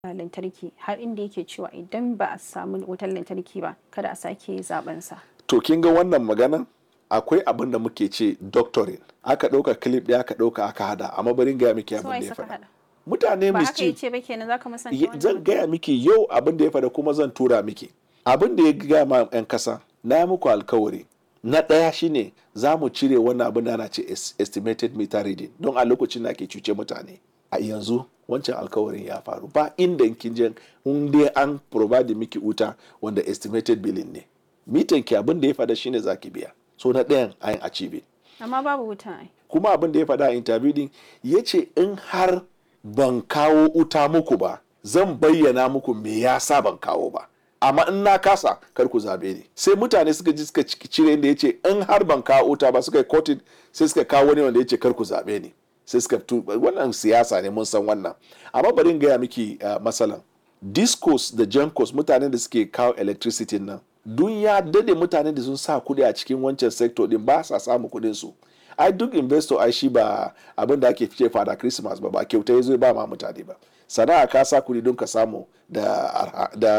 lantarki har inda yake cewa idan ba a samu wutar lantarki ba kada a sake zaben sa. To kin ga wannan maganan akwai abin da muke ce doctoring aka ɗauka clip ɗaya aka ɗauka aka hada amma barin gaya miki abin da ya faɗa. Mutane Ba haka mischief yace ba kenan zaka musanta Ye- wannan zan mutum? gaya miki yau abin da ya faɗa kuma zan tura miki abin da ya gaya ma 'yan kasa na yi muku alkawari na ɗaya shine za mu cire wannan abin da ana ce es- estimated meter reading don a lokacin da ake cuce mutane a yanzu wancan alkawarin ya faru ba inda kin je in dai an provide miki wuta wanda estimated billing ne mitan ki abin da ya faɗa shine za ki biya so na ɗayan an achieve Amma babu wuta ai. kuma abin da ya faɗa a interview din ya ce in har ban kawo wuta muku ba zan bayyana muku me yasa ban kawo ba amma in na kasa kar ku zabe ni sai mutane suka ji suka ci- cire inda ya ce in har ban kawo wuta ba suka yi kotin sai suka kawo wani wanda ya ce kar ku zabe ni sai suka tu wannan siyasa ne mun san wannan amma bari in gaya miki uh, masalan discos da jankos mutanen da suke kawo electricity nan dun ya dade mutanen da sun sa kuɗi a cikin wancan sector din ba sa samu kuɗin su ai duk investor ai shi ba abin da ake fice fada christmas ba ba kyauta ya zo ba ma mutane ba sana'a ka sa kuɗi don ka samu da arha- da